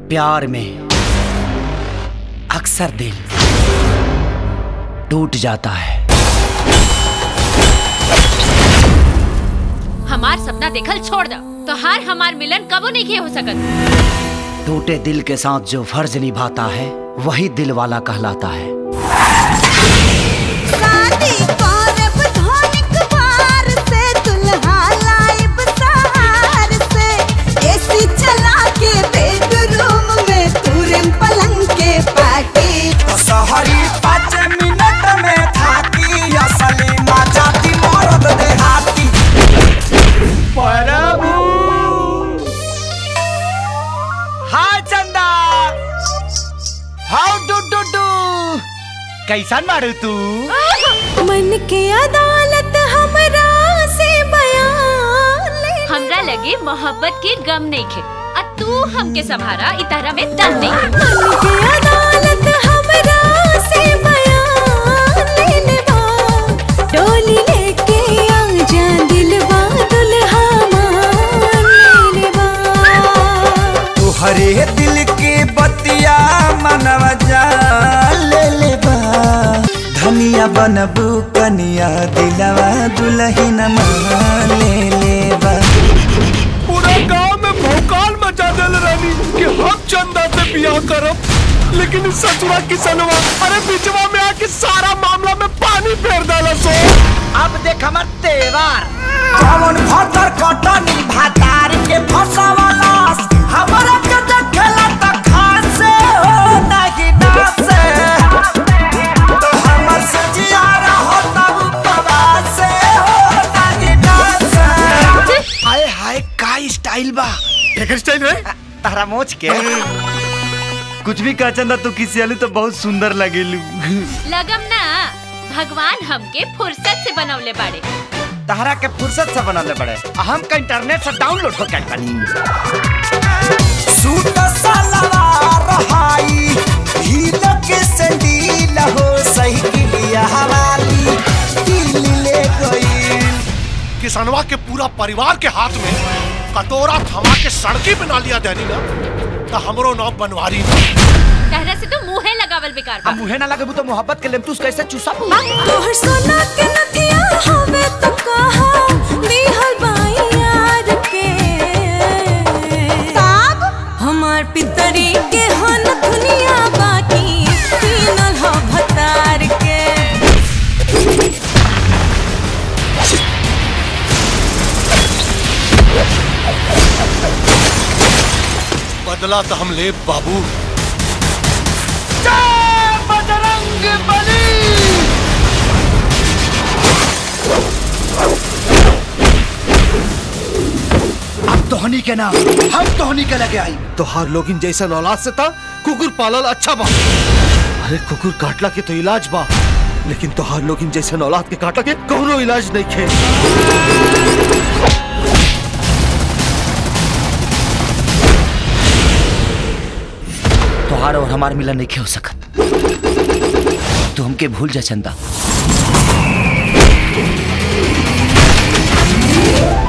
प्यार में अक्सर दिल टूट जाता है हमार सपना देखल छोड़ दो तो हार हमार मिलन कबो नहीं किए हो सकत टूटे दिल के साथ जो फर्ज निभाता है वही दिल वाला कहलाता है शादी करब धनिक बार से दुल्हा लाइब सहार से एसी चला के बेडरूम में तुरम पलंग के पाटी सहरी पाँच मिनट में थाकी असली मजा दी मरद देहाती प्रभु hi Chanda how do do do कैसन मारू तू मन के अदालत हमरा से बयान ले हमरा लगे मोहब्बत के गम नहीं खे आ तू हमके संभारा इतरा में दम नहीं है। मन के अदालत हमरा से बयान ले लेबा डोली लेके आ जा दिलवा दुल्हा मान ले लेबा तुहरे दिल के बतिया मनवा जा ले ले बा धनिया बनबू कनिया दिलवा दुल्हन मान ले ले बा पूरा गांव में भौकाल मचा दिल रानी कि हम चंदा से बियाह करब लेकिन इस सचुआ किसनवा अरे बिचवा में आके सारा मामला में पानी फेर डाला सो अब देख हमर तेवर कौन भतर कटनी भातार के फसवाला हमरा के देखला त खासे हो नहीं नासे तो हमर सजिया रहो तब पवासे हो नहीं नासे हाय हाय का स्टाइल बा एक स्टाइल है तारा मोच के कुछ भी कह चंदा तू किसी आलू तो बहुत सुंदर लगेलू लगम ना भगवान हमके फुर्सत से बनवले बाड़े तारा के फुर्सत से बनले बड़े हम का इंटरनेट से डाउनलोड हो गए बनी सूट सलवार हाई हील के संडील हो सही किलिया हवाली दिल ले गई किसनवा के पूरा परिवार के हाथ में कटोरा थमा के सड़की बना लिया देनी ना तो हमरो नाम बनवारी ना तहरा से तो मुंहे लगावल बेकार बा हम मुहे ना लगे तो मोहब्बत के लेमतूस कैसे चूसा तोहर सोना के नथिया हवे तो कहा दिहल बाई यार के ताब हमार पितरी के हन दुनिया बाकी तीनल हो भतार के बदला तो हम ले बाबू अब तोहनी के नाम हम तोहनी के लगे आई तोहार लोगिन जैसा औलाद से था कुकुर पालल अच्छा बा अरे कुकुर काटला के तो इलाज बा लेकिन तोहार लोगिन जैसा औलाद के काटला के कौनो इलाज नहीं खे तोहार और हमार मिलन नहीं हो सकत तू हमके भूल जा चंदा